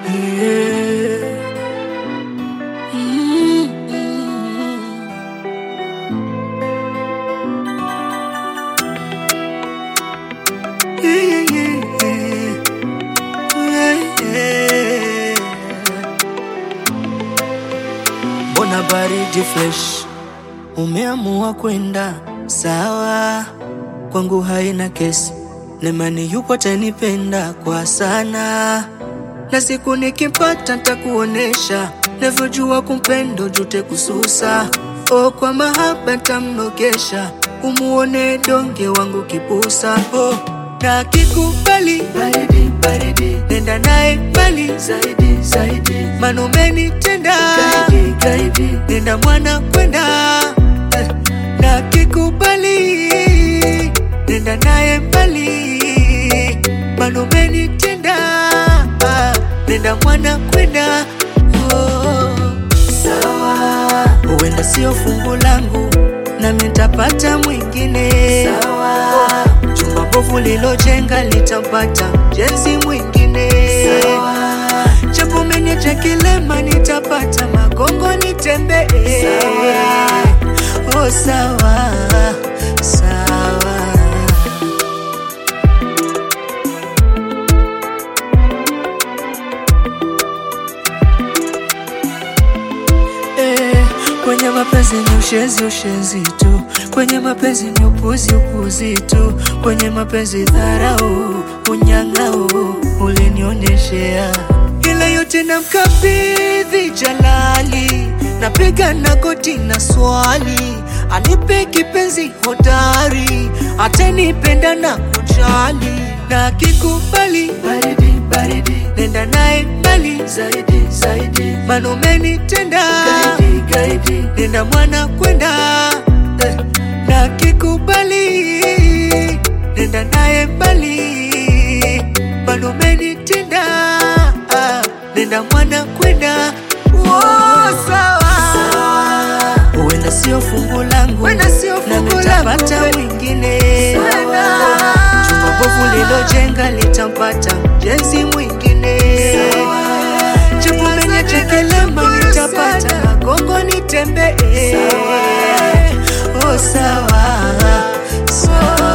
Yeah. Mm. Yeah, yeah, yeah. Yeah, yeah. Mbona baridi fresh, umeamua kwenda sawa, kwangu haina kesi, nemani yupo atanipenda kwa sana, na siku nikimpata ntakuonesha navyojua kumpendo jute kususa, o kwa mahaba ntamnogesha, umuone donge wangu kipusa oh, na kikubali baridi baridi, nenda naye mbali zaidi zaidi, manumeni tenda gaidi gaidi, nenda mwana kwenda eh, na kikubali nenda naye mbali, manumeni tenda ah, nenda mwana kwenda oh, sawa, huenda sio fungu langu nami nitapata mwingine sawa. Jumba bovu lilojenga litapata jenzi mwingine sawa. Japo umeniacha kilema nitapata magongo nitembee sawa. Oh, sawa sawa. Eh, kwenye mapenzi ni ushezi ushezi tu, kwenye mapenzi ni upuzi upuzi tu, kwenye mapenzi dharau unyang'au ulinionyeshea, ila yote na mkabidhi Jalali, napiga na goti na swali, anipe kipenzi hodari, atanipenda na kujali, na kikubali baridi baridi, nenda naye mbali zaidi zaidi, manumeni tenda gaidi gaidi, nenda mwana kwenda eh, na kikubali nenda naye mbali, manumeni tenda ah, nenda mwana kwenda oh, sawa huenda sio fungu langu, Huenda sio na fungu nitapata langu. mwingine Huenda. Jumba bovu lilojenga litampata jenzi mwingine Japo umeniacha kilema nitapata magongo nitembee Oh, sawa sawa